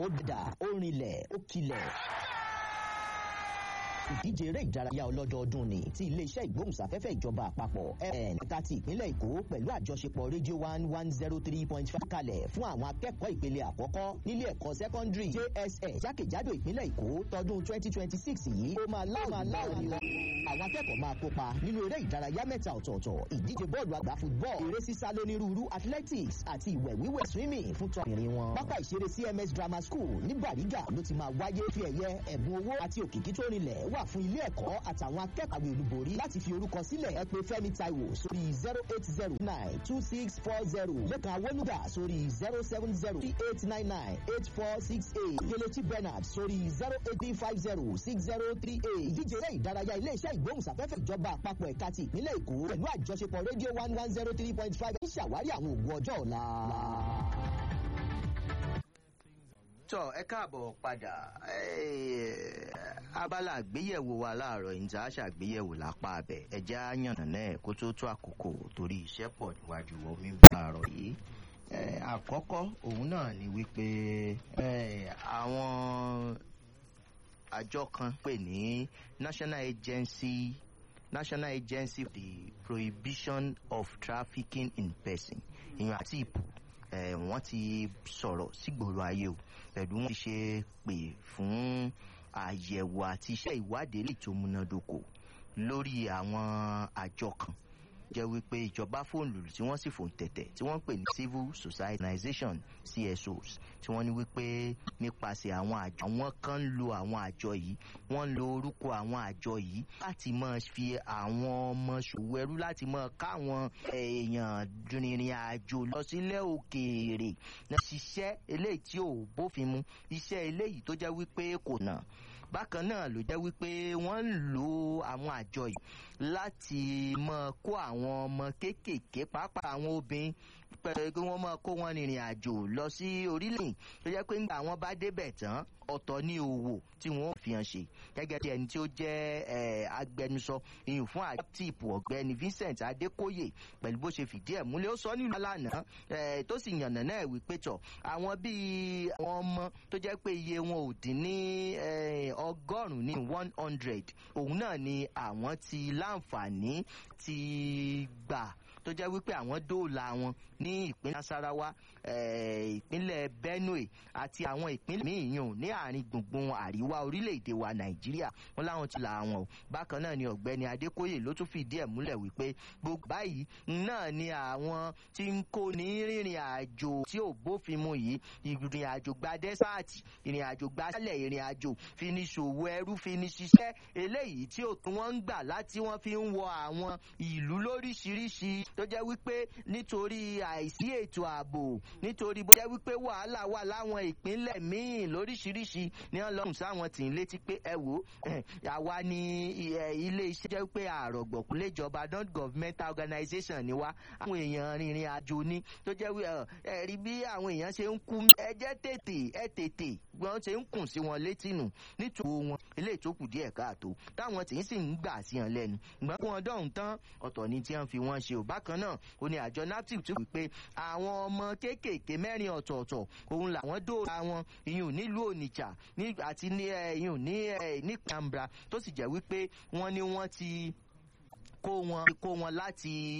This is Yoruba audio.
ó dà ó rinlẹ̀ ó kilẹ̀ ìdíje eré ìdárayá ọlọ́dọọdún ni ti iléeṣẹ́ ìgbóhùnsáfẹ́fẹ́ ìjọba àpapọ̀ n ẹ̀ka ti ìpínlẹ̀ èkó pẹ̀lú àjọṣepọ̀ rédíò one one zero three point five kalẹ̀ fún àwọn akẹ́kọ̀ọ́ ìpele àkọ́kọ́ nílé ẹ̀kọ́ sẹ́kọ́ndírì jss jákèjádò ìpínlẹ̀ èkó tọdún twenty twenty six yìí ó máa láwọn láwọn lọ. àwọn akẹ́kọ̀ọ́ máa kópa nínú eré ìdárayá mẹ́ta ọ̀tọ̀ọ̀tọ̀ ìdíje bọ́ọ̀lù àgbà football eré sísá lónírúurú athletics àti ìwẹ̀ wíwẹ̀ swimming fún tọkùnrin wọn. pápá ìṣeré cms grammar school ní bàrígà ló ti máa wáyé fi ẹ̀yẹ ẹ̀bùn owó àti òkìkí tó rinlẹ̀ wà fún ilé ẹ̀kọ́ àtàwọn akẹ́kọ̀ọ́ olùborí láti fi orúkọ sílẹ̀ ẹ pé fẹ́mi taiwo sórí zero eight zero nine two six four zero lẹ́kàn awolúgà sórí zero seven zero three eight nine nine eight four six eight kelechi bernard sórí zero eight three five zero six zero three eight ìdíje eré ìdárayá iléeṣẹ́ ìgbóhùnsáfẹ́fẹ́ ìjọba àpapọ̀ ẹ̀ka ti ìpínlẹ̀ èkó pẹ̀lú àjọṣepọ̀ rédíò one one zero three point five ń ṣàwárí àwọn òògùn ọjọ́ ọ̀la tọ ẹ káàbọ̀ padà abala àgbéyẹ̀wò wa láàárọ̀ ìjà ṣàgbéyẹ̀wò lápá abẹ ẹ̀jẹ̀ àyànnà náà kó tó tó àkókò torí iṣẹ́ pọ̀ níwájú omi láàárọ̀ yìí àkọ́kọ́ òun náà ni wípé àwọn àjọ kan pè ní national agency national agency for the prohibition of trafficking in person ìyẹn àti ìpò wọ́n ti sọ̀rọ̀ sígboro ayé o pẹ̀lú wọn ti ṣe pè fún àyẹ̀wò àti iṣẹ́ ìwádìí lè tó múnádóko lórí àwọn àjọ kan jẹ́ wípé ìjọba fóònù tí wọ́n sì fòun tẹ̀tẹ̀ tí wọ́n ń pè ní civil society organization csos tí wọ́n ní wípé nípasẹ̀ àwọn àjọ àwọn kan ń lo àwọn àjọ yìí wọ́n ń lo orúkọ àwọn àjọ yìí láti máa fi àwọn ọmọ ṣòwò ẹrú láti máa káwọn èèyàn rìnrìn àjò lọ sílẹ̀ òkèèrè náà ṣiṣẹ́ eléyìí tí ò bófin mu iṣẹ́ eléyìí tó jẹ́ wípé kò nà bákan náà ló jẹ́ wípé wọ́n ń lo àwọn àjọ yìí láti mọ kó àwọn ọmọ kéékèèké pàápàá àwọn obìnrin pẹ̀lú kí wọ́n mọ kó wọn rìnrìn àjò lọ sí orílẹ̀ tó jẹ́ pé nígbà wọn bá débẹ̀ tán ọ̀tọ̀ ní òwò tí wọ́n fi hàn ṣe gẹ́gẹ́ bí ẹni tí ó jẹ́ agbẹnusọ ìyún fún àjọ tíìpù ọ̀gbẹ́ni vincent adékóyè pẹ̀lú bó ṣe fìdí ẹ̀ múlẹ̀ ó sọ nílùú alánà tó sì yànnà náà wípé tọ̀ àwọn bíi àwọn ọmọ tó jẹ́ pé iye wọn ò dín ní ọgọ́rùn-ún ní one hundred òun náà ni àwọn ti láǹfààní ti gbà tó jẹ́ wípé àwọn dóòlà wọn ní ìpínlẹ̀ nasarawa ìpínlẹ̀ benue àti àwọn ìpínlẹ̀ míì yàn ní àárín gbùngbùn àríwá orílẹ̀-èdè wa nàìjíríà wọn láwọn ti là wọn o bákan náà ni ọ̀gbẹ́ni adékóyè ló tún fìdí ẹ̀ múlẹ̀ wípé gbogbo báyìí náà ni àwọn tí ń kó ní rìnrìn àjò tí ò bófin mu yìí ìrìn àjò gba dẹ́sáàtì ìrìn àjò gba sálẹ̀ ìrìn àjò fi ní ṣòwò ẹrú fi ní ṣiṣẹ́ eléyìí tí ò tún wọ́n ń gbà láti wọ́n fi ń wọ àwọn ìlú lóríṣiríṣi tó jẹ́ wípé nítorí àìsí ètò ààbò nítorí bó jẹ́ wípé wàhálà wà láwọn ìpínlẹ̀ míì lóríṣiríṣi ní wọ́n lọ́hùn sáwọn tì ń létí pé ẹ wò àwa ni ilé iṣẹ́ jẹ́ pé àrọ̀gbọ̀kú léjọba non governmental organization ni wá àwọn èèyàn rìnrìn àjò ni tó jẹ́ wí ẹ rí bí àwọn èèyàn ṣe ń kú ẹ jẹ́ tètè ẹ tètè wọ́n ṣe ń kùn sí wọn létí nù nítorí wọn eléyìí tó kù díẹ̀ káàtó táwọn tì ń sì ń gbà sí hàn lẹ́nu ìgbọ́n kí wọ́n dọ̀hún tán ọ̀tọ̀ ni tí wọ́n fi wọ́n ṣe ò bákan náà ó ní àjọ naptip tó wí pé àwọn ọmọ kéékèèké mẹ́rin ọ̀tọ̀ọ̀tọ̀ òun làwọn dóòlà wọn ìyún nílùú onitsha àti ní ìyún ní ní kambra tó sì jẹ́ wípé wọ́n ní wọ́n ti kó wọn kó wọn láti